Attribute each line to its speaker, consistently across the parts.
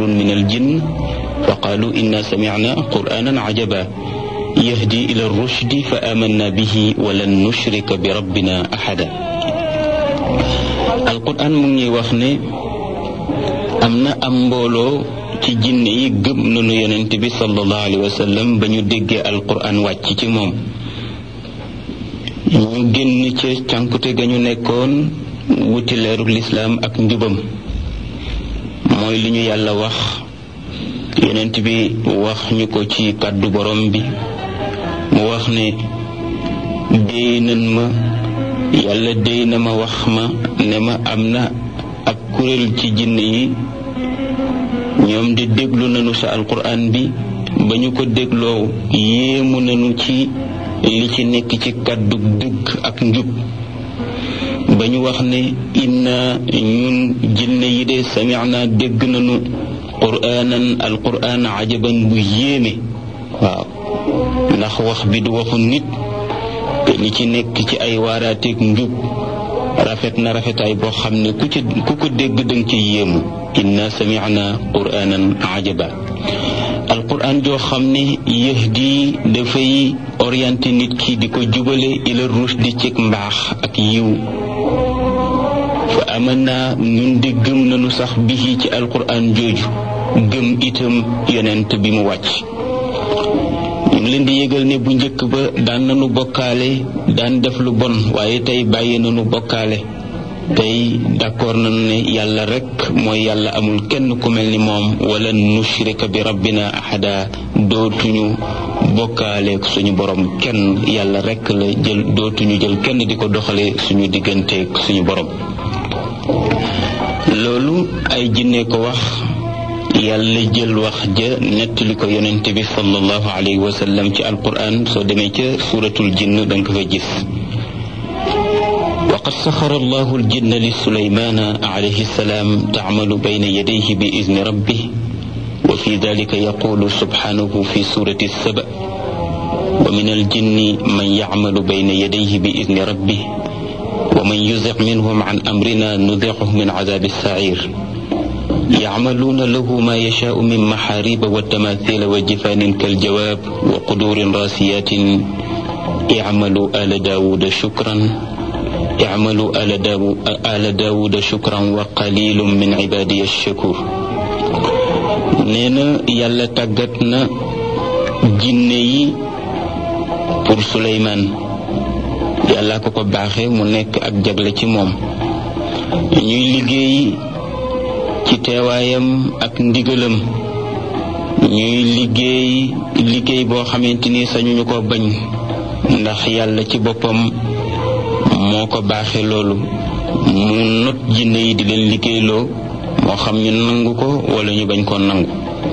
Speaker 1: nafarun min aljinn fa qaalu inna samicna qur'anan cajaba yahdi ila rushdi fa amanna bihi walan nushrika bi rabbina axada alquran mu ngi wax ne am na am mbooloo ci jinne yi gëm nañu yonent bi sallallahu alayhi wa sallam ba ñu déggee alquran wàcc ci moom ñu génn ca cànkute ga ñu nekkoon wuti leeru lislaam ak njubam mooy li ñu yàlla wax yonent bi wax ñu ko ci kàddu borom bi mu wax ne déy nan ma yàlla déy na ma wax ma ne ma am na ab kuréel ci jinne yi ñoom di déglu nañu sa alquran bi ba ñu ko dégloo yéemu nañu ci li ci nekk ci kàddu dëgg ak njub ba ñu wax ne inna ñun jinne yi de samicna dégg nañu quraanan alquran ajaban bu yéeme waaw ndax wax bi du waxu nit te li ci nekk ci ay waaraateeg njub rafet na rafetaay boo xam ne ku ci ku ko dégg danga ci yéemu inna samicna quraanan ajaba alquran joo xam ne yahdi dafay orienté nit ki di ko jubale ila rushdi ci mbaax ak yiw fa amanna ñun di gëm nañu sax bihi ci alquran jooju gëm itam yonent bi mu wàcc ñu ngi leen di yëgal ne bu njëkk ba daan nañu bokkaale daan def lu bon waaye tey bàyyi nañu bokkaale tey d'accord nañu ne yàlla rek mooy yàlla amul kenn ku mel ni moom wala nushrika bi rabbina ahada dootuñu bokkaale suñu borom kenn yàlla rek la jël dootuñu jël kenn di ko doxale suñu digganteeg suñu borom loolu ay jinne ko wax yàlla jël wax ja nettali ko yonente bi sallallahu alayhi wa sallam ci alquran soo demee ca suratul jinn danga ko fa gis وقد سخر الله الجن لسليمان عليه السلام تعمل بين يديه بإذن ربه وفي ذلك يقول سبحانه في سورة السبأ ومن الجن من يعمل بين يديه بإذن ربه ومن يزغ منهم عن أمرنا نذقه من عذاب السعير يعملون له ما يشاء من محاريب والتماثيل وجفان كالجواب وقدور راسيات اعملوا آل داود شكرا اعملوا آل, داو آل داود شكرا وقليل من عبادي الشكور نينا يالا تاغتنا جيني pour Souleymane yàlla ko ko baaxee mu nekk ak jagle ci moom ñuy liggéey ci teewaayam ak ndigalam ñuy liggéey liggéey boo xamante ni sañuñu ko bañ ndax yàlla ci boppam moo ko baaxee loolu mu not jinne yi di leen liggéeyloo moo xam ñu nangu ko wala ñu bañ koo nangu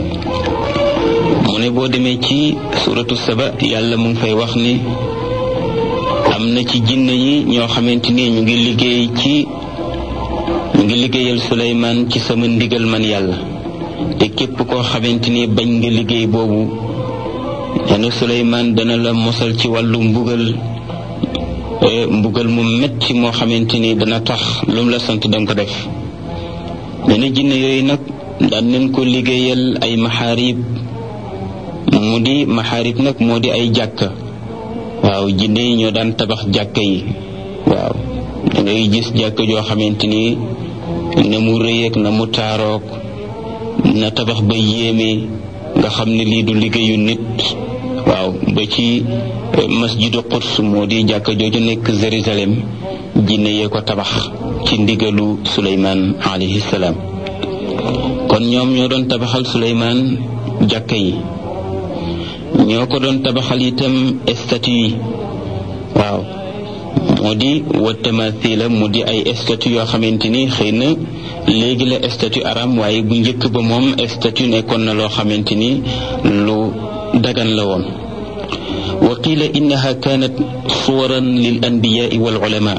Speaker 1: mu ne boo demee ci suratu saba yàlla mu ngi fay wax ni am na ci jinne yi ñoo xamante ni ñu ngi liggéey ci ñu ngi liggéeyal Suleymaan ci sama ndigal man yàlla te képp koo xamante ni bañ nga liggéey boobu dana Suleymaan dana la mosal ci wàllu mbugal mbugal mu metti moo xamante ni dana tax lu mu la sant danga ko def nee na jinne yooyu nag daan nañ ko liggéeyal ay maxaarib mu di maxaarib nag moo di ay jàkka waaw jinne yi ñoo daan tabax jàkka yi waaw da ngay gis jàkka joo xamante ni na mu rëyeeg na mu taaroog na tabax ba yéeme nga xam ne lii du liggéeyu nit waaw ba ci masjidu Quds moo di jàkka jooju nekk Jérusalem jinne yee ko tabax ci ndigalu Suleymaan alayhi salaam kon ñoom ñoo doon tabaxal Suleymaan jàkka yi ñoo ko doon tabaxal itam statue yi waaw moo di wa tamathila mu di ay statue yoo xamante ni xëy na léegi la statue aram waaye bu njëkk ba moom statue nekkoon na loo xamante ni lu dagan la woon wa qila innaha kanat suwaran lil anbiyai wal ulama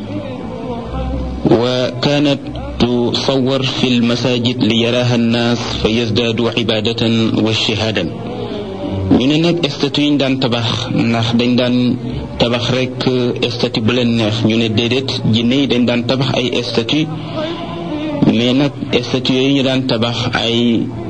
Speaker 1: wa kanat tusawar fi lmasajid li yaraha annas fa yazdaadu ibadatan wa shahaadan ñu ne nag statut yi ñu daan tabax ndax dañ daan tabax rek statut bu leen neex ñu ne déedéet jinne yi dañ daan tabax ay statut mais nag statut yooyu ñu daan tabax ay